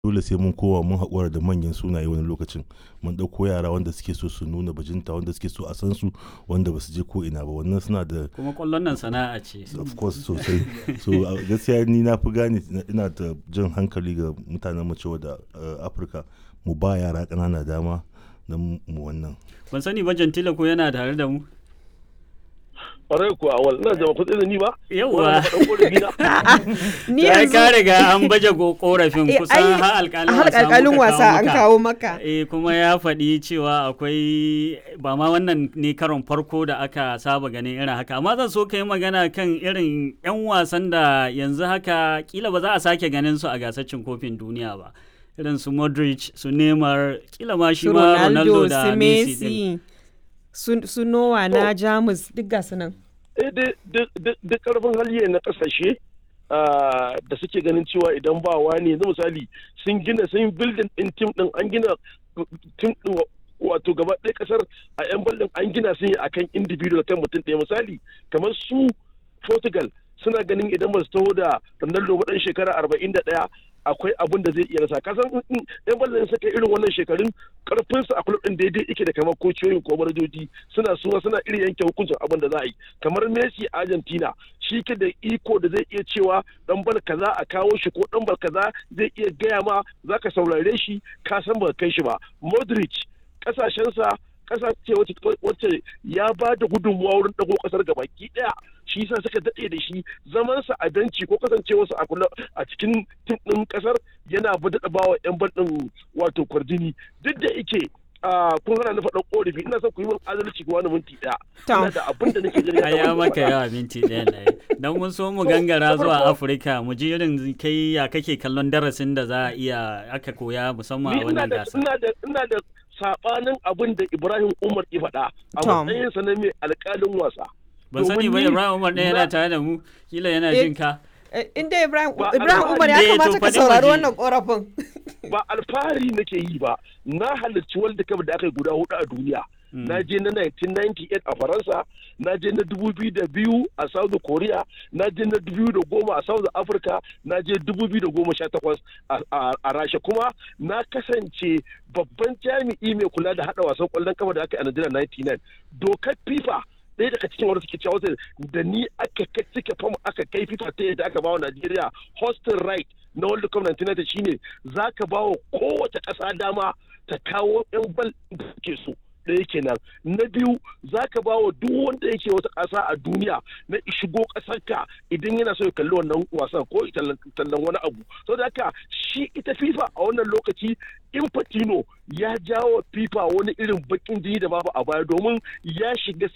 dole sai mun kowa mun haƙura da manyan sunaye wani lokacin mun ɗauko yara wanda suke so su nuna bajinta wanda suke so a san su wanda ba su je ko ina ba wannan suna da kuma kwallon nan sana'a ce of course sosai so gaskiya ni na fi gane ina da jan hankali ga mutanen mu cewa da afirka mu ba yara ƙanana dama don mu wannan ban sani ba jantila ko yana tare da mu kwarai kuwa wal ina jama kudin da ni ba yauwa ni ya yanzu ka riga an baje go- korafin Eh, kusan ai, har alƙalin har wasa alƙalin muka wasa an maka. kawo maka eh kuma ya faɗi cewa akwai ba ma wannan ne karon farko da aka saba ganin irin haka amma zan so ka yi magana kan irin 'yan wasan da yanzu haka kila ba za a sake ganin su a gasar cin kofin duniya ba irin su Modric su Neymar kila ma shi su ma ronaldo Ronaldo da su Messi din messi su su nowa na jamus duk ga su nan duk karfin hali na kasashe ah, da suke ganin cewa idan ba wani yanzu misali sun gina sun building din tim din an gina tim din wato gaba ɗaya kasar a yan ballin an gina sun yi akan individual kan mutum ɗaya misali kamar su Portugal suna ganin idan ba su taho da Ronaldo ba ɗan shekara arba'in da ɗaya akwai abin da zai iya rasa kasan in- in yan ballin suka yi irin wannan shekarun karfinsu a kulub ɗin daidai yake da kamar kociyoyin ko manajoji suna suwa suna irin yanke hukuncin abin da za a yi kamar Messi a Argentina shi ke da iko da zai iya cewa dan bal kaza a kawo shi ko dan bal kaza zai iya gaya ma zaka saurare shi ka san ba kai shi ba Modric kasashensa kasa ce wacce wacce ya ba da gudunmuwa wurin dago kasar gabaki daya shi yasa suka dade da shi zamansa a benci ko kasancewarsa a kula a cikin tim din kasar yana daɗa bawa yan bal din wato kwarjini duk da yake a kun hana na faɗan ƙorafi ina son ku yi min adalci ko wani minti ɗaya Tom. ina da abin da nake gani a ya maka yawa minti ɗaya na don mun so mu gangara zuwa afirka mu ji irin kai ya kake kallon darasin da za a iya aka koya musamman ni a ina wannan da gasa ina da ina da sabanin abin da Ibrahim Umar ya faɗa a Tom. matsayinsa na mai alƙalin wasa ban sani ba domin ni- ibrahim umar ɗaya yana na- tare da mu kila yana Eh, jin ka Eh, inda ibrahim Ba ibrahim umar ya alfahari ne, kamata to ka faɗi saurari waje. wannan korafin ba alfahari nake yi ba na halarci World Cup da aka yi guda hudu a duniya na je na 1998 a Faransa na je na 2002 a South Korea na je na 2010 a South Africa na je 2018 a- a a Rasha kuma na kasance babban jami'i mai kula da hada wasan kwallon kafa da aka yi a Najeriya 99 dokar FIFA ɗaya daga cikin wanda suke cewa wata da ni aka kai cike fam aka kai FIFA ta yadda aka bawa Najeriya hosting right na World Cup 1990 shine za ka bawa kowace ƙasa dama ta kawo 'yan bal da suke so ɗaya kenan na biyu za ka ba wa duk wanda yake wata ƙasa a duniya na shigo ƙasarka idan yana so ya kalli wannan wasan ko ya tallan tallan wani abu saboda haka shi ita fifa a wannan lokaci infantino ya jawo fifa wani irin bakin jini da babu a baya domin ya shiga